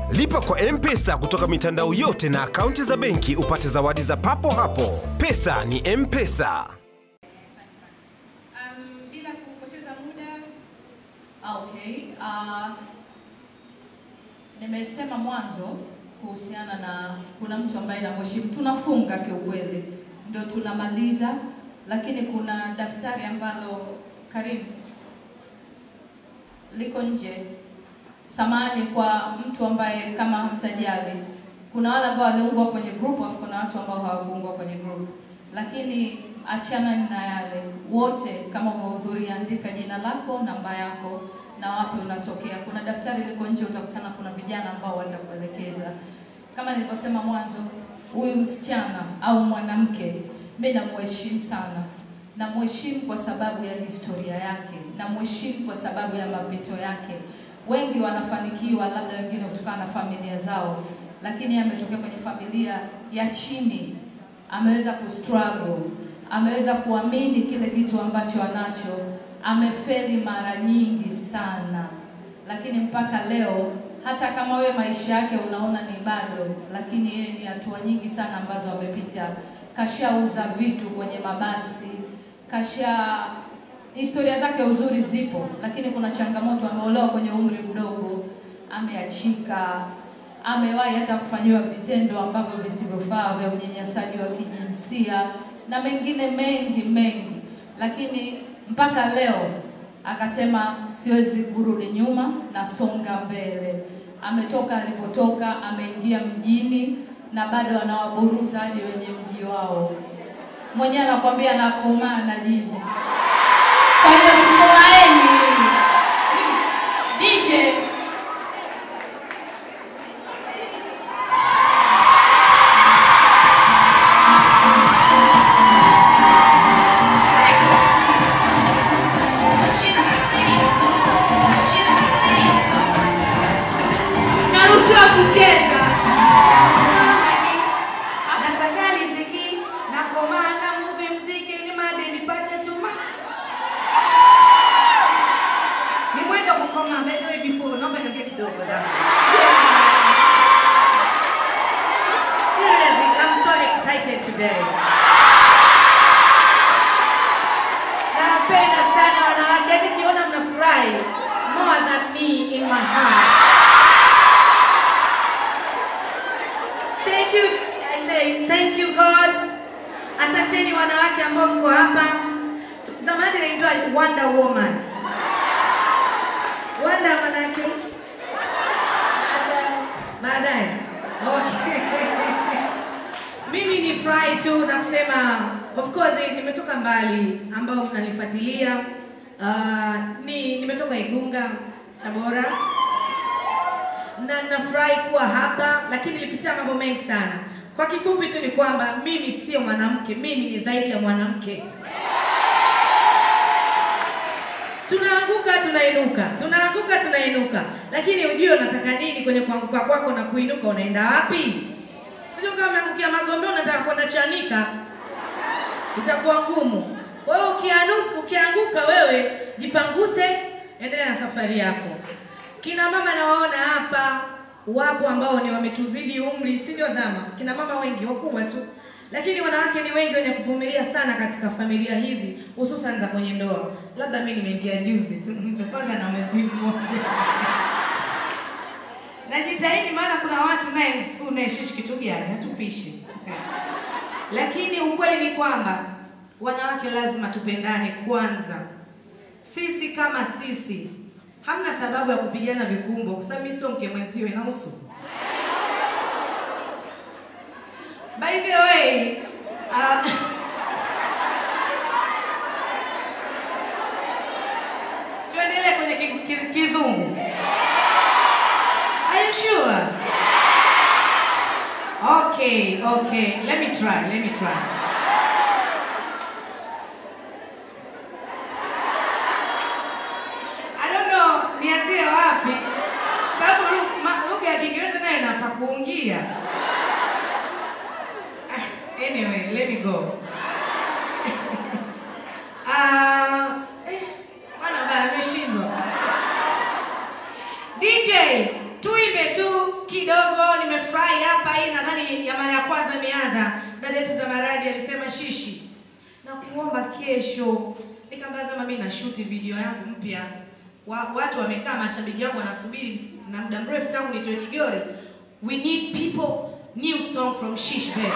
Lipa kwa M-Pesa kutoka mitandao yote na akaunti za benki upate zawadi za papo hapo. Pesa ni M-Pesa. Um, bila kupoteza muda Okay. Uh, nimesema mwanzo kuhusiana na kuna mtu ambaye namheshimu. Tunafunga kiukweli, ndio tunamaliza, lakini kuna daftari ambalo Karim liko nje. Samahani kwa mtu ambaye kama hamtajali, kuna wale ambao waliungwa kwenye group, afu kuna watu ambao hawakuungwa kwenye group, lakini achana na yale wote. Kama umehudhuria, andika jina lako, namba yako na wapi unatokea. Kuna daftari liko nje, utakutana kuna vijana ambao watakuelekeza. Kama nilivyosema mwanzo, huyu msichana au mwanamke, mimi namheshimu sana, namheshimu kwa sababu ya historia yake, namheshimu kwa sababu ya mapito yake. Wengi wanafanikiwa, labda wengine kutokana na familia zao, lakini ametokea kwenye familia ya chini, ameweza kustruggle, ameweza kuamini kile kitu ambacho anacho, amefeli mara nyingi sana, lakini mpaka leo hata kama wewe maisha yake unaona ni bado, lakini yeye ni hatua nyingi sana ambazo amepita. Kashauza vitu kwenye mabasi, kasha historia zake uzuri zipo, lakini kuna changamoto. Ameolewa kwenye umri mdogo, ameachika, amewahi hata kufanyiwa vitendo ambavyo visivyofaa vya unyanyasaji wa kijinsia na mengine mengi mengi, lakini mpaka leo akasema siwezi kurudi nyuma, nasonga mbele. Ametoka alipotoka, ameingia mjini na bado anawaburuza hadi wenye mji wao. Mwenyewe anakwambia nakomaa na jiji. Kwa hiyo tukoaeni DJ naruhusiwa kucheza. Nasaka riziki na komanda muvi mziki ni made nipate tuma. Ni mwendo kukoma mbele wewe before naomba niongee kidogo dada. Seriously, I'm so excited today. Napenda sana wanawake, yaani nikiona mnafurahi more than me in my heart. Thank you, I say, thank you God. Asanteni wanawake ambao mko hapa. Zamani naitwa Wonder Woman. Wonder manake Baada- baadaye. Okay. Mimi ni furahi tu na kusema of course nimetoka mbali ambao mnanifuatilia. Uh, ni nimetoka Igunga, Tabora na nafurahi kuwa hapa, lakini nilipitia mambo mengi sana. Kwa kifupi tu ni kwamba mimi sio mwanamke, mimi ni zaidi ya mwanamke. Tunaanguka tunainuka, tunaanguka tunainuka, lakini ujue unataka nini kwenye kuanguka kwako na kuinuka, unaenda wapi? Sio kama umeangukia Magombe unataka kwenda Chanika, itakuwa ngumu. Kwa hiyo ukianuka, ukianguka wewe jipanguse, endelea na safari yako. Kina mama nawaona hapa wapo ambao ni wametuzidi umri, si ndio zama? Kina mama wengi wakubwa tu, lakini wanawake ni wengi wenye kuvumilia sana katika familia hizi, hususan za kwenye ndoa. Labda mimi nimeingia juzi tu ndo kwanza na mwezi mmoja najitahidi, maana kuna watu naye tu unayeshishi kitu gani, hatupishi lakini ukweli ni kwamba wanawake lazima tupendane kwanza. Sisi kama sisi hamna sababu ya kupigana vikumbo, kwa sababu mimi sio mke mwenzio, inahusu. By the way, uh, tuendelee kwenye ki- ki- kidhungu. Are you sure? Okay, okay. Let me try. Let me try. I don't know nianzie wapi, sababu lu- ma- lugha ya Kiingereza nayo inapakuungia. Ah, Anyway, let me go. Ah, eh, bwana bana, nimeshindwa. DJ, tuimbe tu kidogo nimefurahi hapa. Hii nadhani ya mara ya kwanza imeanza. Dada yetu Zamaradi alisema shishi na kuomba kesho. Nikamtazama mimi na shoot video yangu mpya. Wa, watu wamekaa, mashabiki wangu wanasubiri na muda mrefu tangu nitoe Kigori. We need people new song from Shish Baby.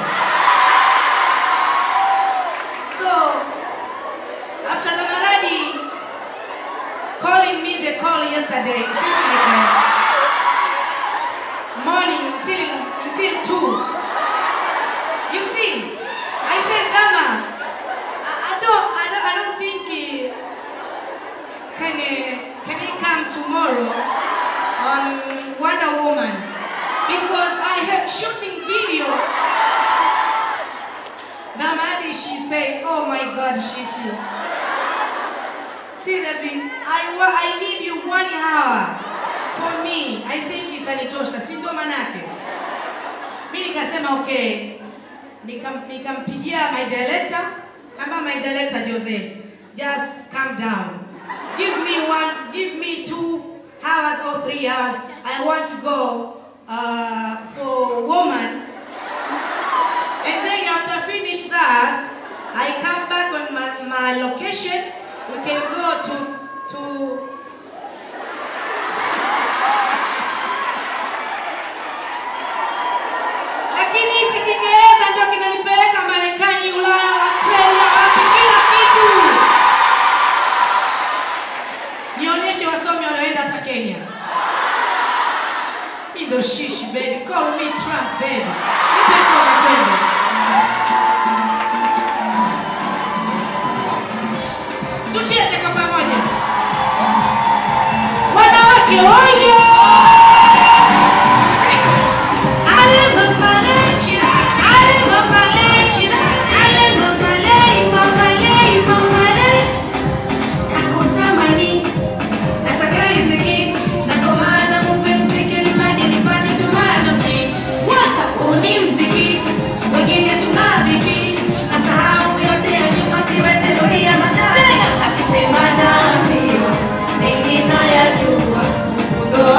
So after Zamaradi calling me the call yesterday, it seems like uh, morning until until two. You see, I said Zama, I, I don't I don't I don't think uh, can uh, can he come tomorrow on Wonder Woman because I have shooting video. Zamadi, she said, "Oh my God, Shishi." Seriously, I, wa- I need you one hour for me. I think itanitosha, si ndio manake? Mi nikasema okay, Nikam- nikampigia my director, kama my director Jose, just calm down. Give me one, give me two hours or three hours. I want to go uh, for woman and then after finish that, I come back on my, my location. We can go to to lakini hichi Kiingereza ndio kinanipeleka Marekani, Ulaya, Australia, wapi, kila kitu. Nionyeshe wasomi wanaoenda hata Kenya. Hii ndio shishi baby, call me Trump baby. Nipe kwa matendo. Tucheze kwa pamoja. Wanawake oye! Ale mamale, ale mamale, ale mamale, mamale, mamale. Takusamani, nataka riziki, na kwa maana muve mziki nipate nipate tumanoti. Waka uni mziki, wengine tunaziki, nasahau yote ya nyuma siwezi rudia matatizo. Akisema nami, mengi nayajua, mfundo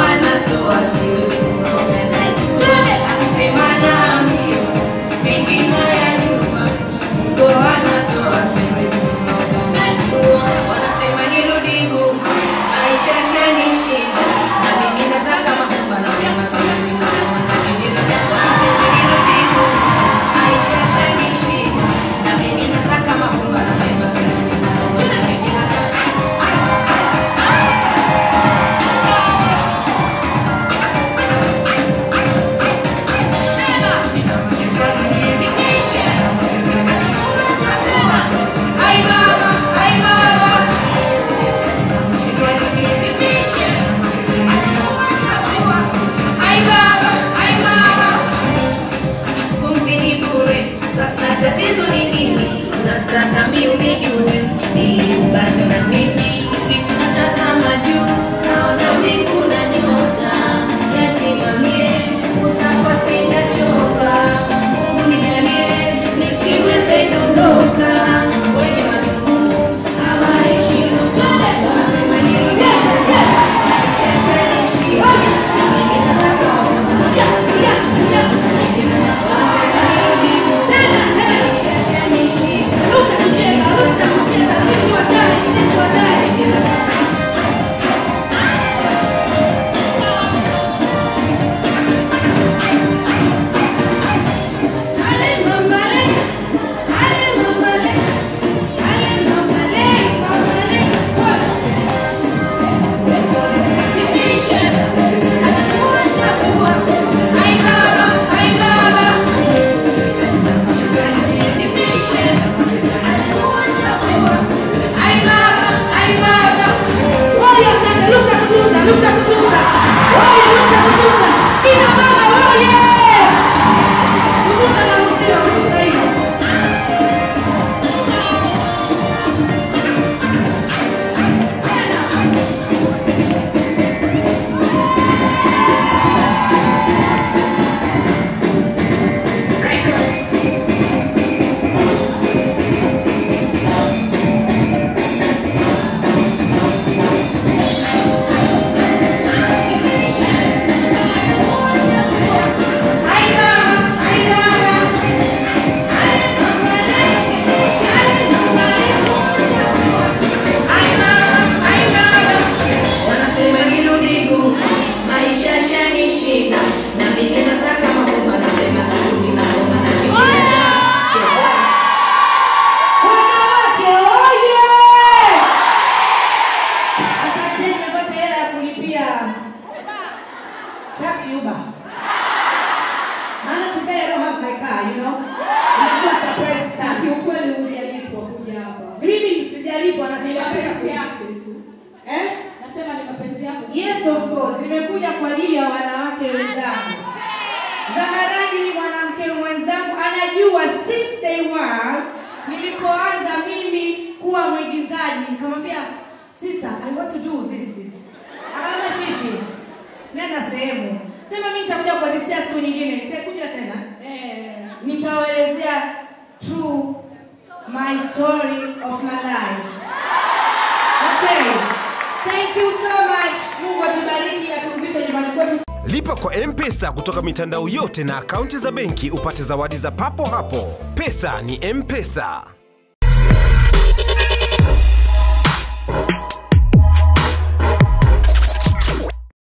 car. Maana today I don't have my car, you know. Nimekuwa surprised sana. Kiukweli hujalipwa kuja hapa. Mimi sijalipwa na Ni sijapata mapenzi ku- yako tu. Eh? Nasema ni mapenzi yako. Yes of course, nimekuja kwa ajili ya wanawake wenzangu. Zamaradi ni mwanamke mwenzangu, anajua since day one nilipoanza mimi kuwa mwigizaji, nikamwambia sister, I want to do this this. Akaambia shishi, nenda sehemu. Sema mimi nitakuja kuhadithia siku nyingine, nitakuja tena. Eh. Nitawaelezea true my story of my life. Okay. Thank you so much. Mungu atubariki, aturudishe nyumbani kwetu. Lipa kwa M-Pesa kutoka mitandao yote na akaunti za benki upate zawadi za papo hapo. Pesa ni M-Pesa.